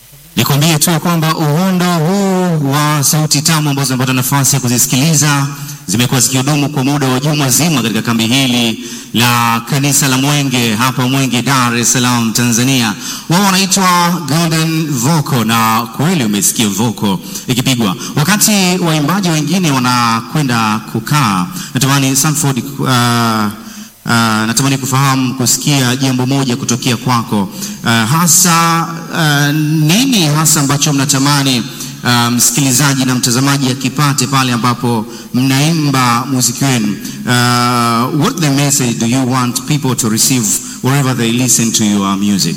Nikwambie tu kwamba uhondo huu wa sauti tamu ambazo napata nafasi ya kuzisikiliza zimekuwa zikihudumu kwa muda wa juma zima katika kambi hili la kanisa la Mwenge hapa Mwenge, Dar es Salaam, Tanzania. Wao wanaitwa Golden Vocal, na kweli umesikia vocal ikipigwa. Wakati waimbaji wengine wanakwenda kukaa, natamani Sanford uh, Uh, natamani kufahamu kusikia jambo moja kutokea kwako. Uh, hasa uh, nini hasa ambacho mnatamani uh, msikilizaji na mtazamaji akipate pale ambapo mnaimba muziki wenu? Uh, what the message do you want people to receive wherever they listen to your music?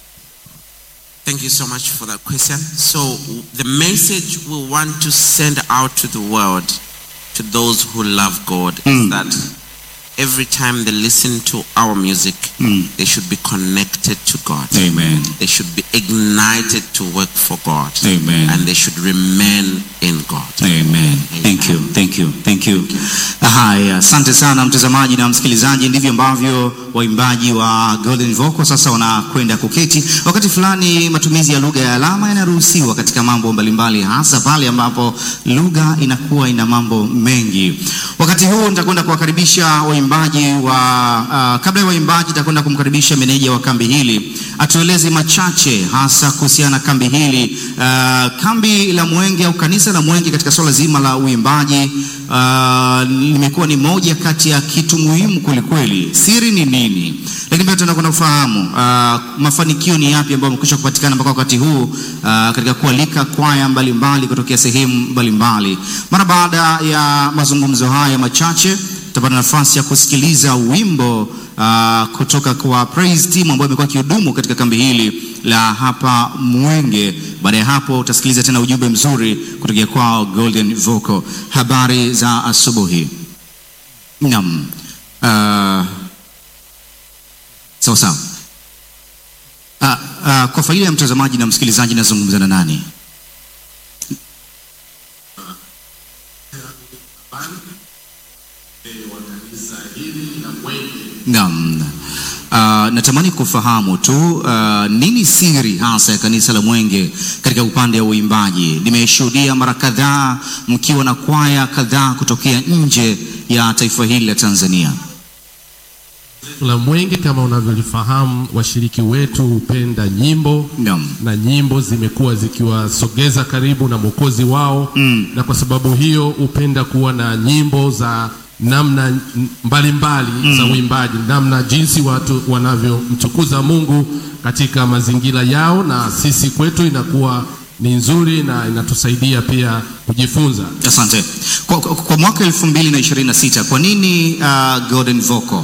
Thank you so much for that question. So, the message we want to send out to the world, to those who love God, Mm. is that every time they listen to our music, Mm. they should be connected to God. Amen. They should be ignited to work for God. Amen. And they should remain in God. Amen. Thank you. Thank you. Thank you. Haya, asante sana mtazamaji na msikilizaji. Ndivyo ambavyo waimbaji wa Golden Vocal sasa wanakwenda kuketi. Wakati fulani matumizi ya lugha ya alama yanaruhusiwa katika mambo mbalimbali, hasa pale ambapo lugha inakuwa ina mambo mengi. Wakati huu nitakwenda kuwakaribisha waimbaji wa uh, kabla ya waimbaji nitakwenda kumkaribisha meneja wa kambi hili atueleze machache hasa kuhusiana na kambi hili. Uh, kambi la Mwenge au kanisa la Mwenge katika swala zima la uimbaji uh, limekuwa ni moja kati ya kitu muhimu kwelikweli. Siri ni nini? Lakini pia tunakwenda kufahamu uh, mafanikio ni yapi ambayo yamekwisha kupatikana mpaka wakati huu uh, katika kualika kwaya mbalimbali kutokea sehemu mbalimbali. Mara baada ya mazungumzo haya machache tutapata nafasi ya kusikiliza wimbo uh, kutoka kwa praise team ambayo imekuwa kihudumu katika kambi hili la hapa Mwenge. Baada ya hapo utasikiliza tena ujumbe mzuri kutoka kwao Golden Vocal. Habari za asubuhi. Naam. Uh, sawa sawa. Uh, uh, kwa faida ya mtazamaji na msikilizaji nazungumza na nani? Naam. Uh, natamani kufahamu tu uh, nini siri hasa ya kanisa la Mwenge katika upande wa uimbaji. Nimeshuhudia mara kadhaa mkiwa na kwaya kadhaa kutokea nje ya taifa hili la Tanzania. la Mwenge kama unavyolifahamu, washiriki wetu hupenda nyimbo Naam. na nyimbo zimekuwa zikiwasogeza karibu na mwokozi wao Mm. na kwa sababu hiyo hupenda kuwa na nyimbo za namna mbalimbali mbali za uimbaji, namna jinsi watu wanavyomtukuza Mungu katika mazingira yao, na sisi kwetu inakuwa ni nzuri na inatusaidia pia kujifunza. Asante. Kwa, kwa, kwa mwaka 2026 kwa nini uh, Golden Vocal?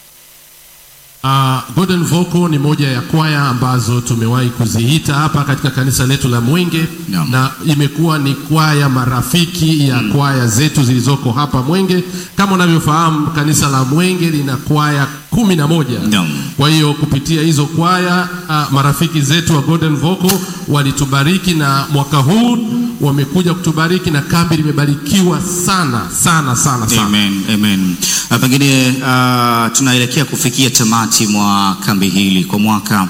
Uh, Golden Vocal ni moja ya kwaya ambazo tumewahi kuziita hapa katika kanisa letu la Mwenge Naam. na imekuwa ni kwaya marafiki ya kwaya zetu zilizoko hapa Mwenge. Kama unavyofahamu kanisa la Mwenge lina kwaya kumi na moja. Naam. Kwa hiyo kupitia hizo kwaya uh, marafiki zetu wa Golden Vocal walitubariki na mwaka huu wamekuja kutubariki na kambi limebarikiwa sana sana sana sana. Amen, amen. Uh, pengine uh, tunaelekea kufikia tamati mwa kambi hili kwa mwaka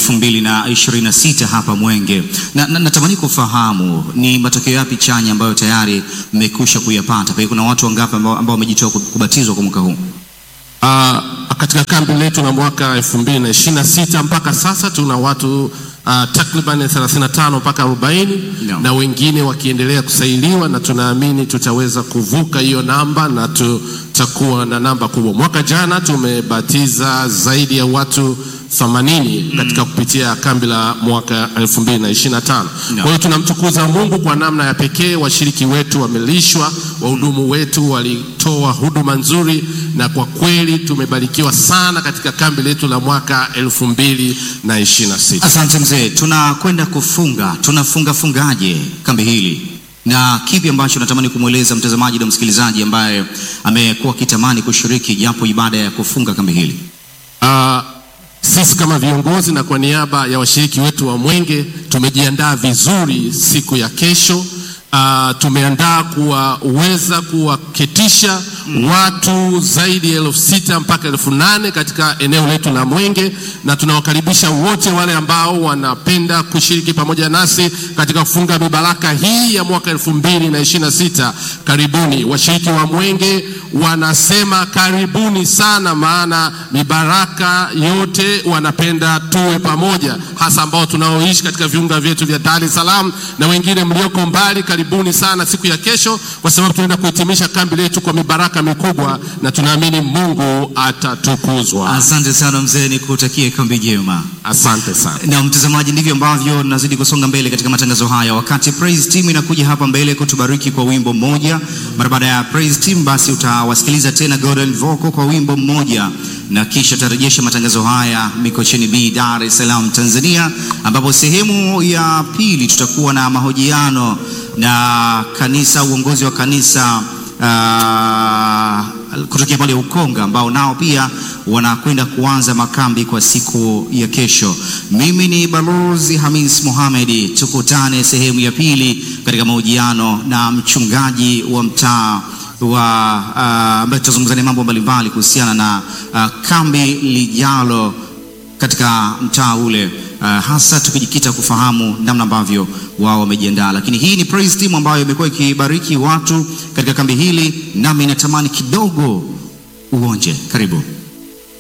2026 hapa Mwenge, na, na natamani kufahamu ni matokeo yapi chanya ambayo tayari mmekwisha kuyapata. Pengine kuna watu wangapi ambao ambao wamejitoa kubatizwa kwa mwaka huu? Uh, katika kambi letu la mwaka 2026 mpaka sasa tuna watu uh, takriban 35 mpaka 40 Naam. na wengine wakiendelea kusailiwa, na tunaamini tutaweza kuvuka hiyo namba na tutakuwa na namba kubwa. Mwaka jana tumebatiza zaidi ya watu 80 katika kupitia kambi la mwaka 2025. Kwa hiyo tunamtukuza Mungu kwa namna ya pekee. Washiriki wetu wamelishwa, wahudumu wetu walitoa huduma nzuri, na kwa kweli tumebarikiwa sana katika kambi letu la mwaka 2026. Asante mzee, tunakwenda kufunga. Tunafunga fungaje kambi hili, na kipi ambacho natamani kumweleza mtazamaji na msikilizaji ambaye amekuwa akitamani kushiriki japo ibada ya kufunga kambi hili? Uh, sisi kama viongozi na kwa niaba ya washiriki wetu wa Mwenge tumejiandaa vizuri siku ya kesho. Uh, tumeandaa kuwaweza kuwaketisha watu zaidi ya elfu sita mpaka elfu nane katika eneo letu la Mwenge, na tunawakaribisha wote wale ambao wanapenda kushiriki pamoja nasi katika kufunga mibaraka hii ya mwaka elfu mbili na ishirini na sita. Karibuni washiriki wa Mwenge wanasema karibuni sana, maana mibaraka yote wanapenda tuwe pamoja, hasa ambao tunaoishi katika viunga vyetu vya Dar es Salaam na wengine mlioko mbali, karibuni sana siku ya kesho, kwa sababu tunaenda kuhitimisha kambi letu kwa mibaraka mikubwa, na tunaamini Mungu atatukuzwa. Asante sana mzee, nikutakie kambi njema. Asante sana. Na mtazamaji, ndivyo ambavyo nazidi kusonga mbele katika matangazo haya, wakati praise team inakuja hapa mbele kutubariki kwa wimbo mmoja. Mara baada ya praise team, basi utawasikiliza tena Golden Vocal kwa wimbo mmoja, na kisha tutarejesha matangazo haya Mikocheni B, Dar es Salaam, Tanzania, ambapo sehemu ya pili tutakuwa na mahojiano na kanisa, uongozi wa kanisa uh, kutokea pale Ukonga ambao nao pia wanakwenda kuanza makambi kwa siku ya kesho. Mimi ni Balozi Hamis Mohamed, tukutane sehemu ya pili katika mahojiano na mchungaji wa mtaa wa uh, ambaye tutazungumza naye mambo mbalimbali kuhusiana na uh, kambi lijalo katika mtaa ule uh, hasa tukijikita kufahamu namna ambavyo wao wamejiandaa. Lakini hii ni praise team ambayo imekuwa ikibariki watu katika kambi hili, nami natamani kidogo uonje. Karibu.